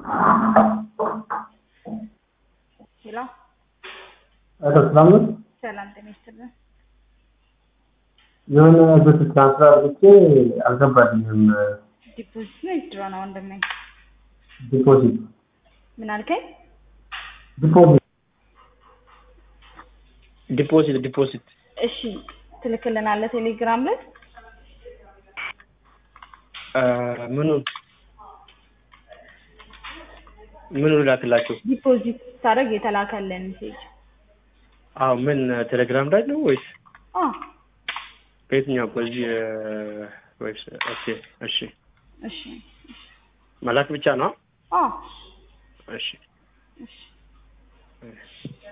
ሄሎ ኧረ ሰላም ነው። ሰላም ጤና ይስጥልን። የሆነ ብር ትራንስፈር አድርጌ አልገባልኝም። ዲፖዚት ነው ዊዝድሮ ነው ወንድሜ? ዲፖዚት ምን አልከኝ? ዲፖዚት ዲፖዚት ዲፖዚት እሺ ትልክልናለህ ቴሌግራም ላይ ምኑን ምኑን ላክላችሁ? ዲፖዚት ስታደርግ የተላከልን ሜሴጅ። አዎ ምን ቴሌግራም ላይ ነው ወይስ አዎ በየትኛው? በዚህ ወይስ ኦኬ፣ እሺ እሺ መላክ ብቻ ነው? አዎ እሺ እሺ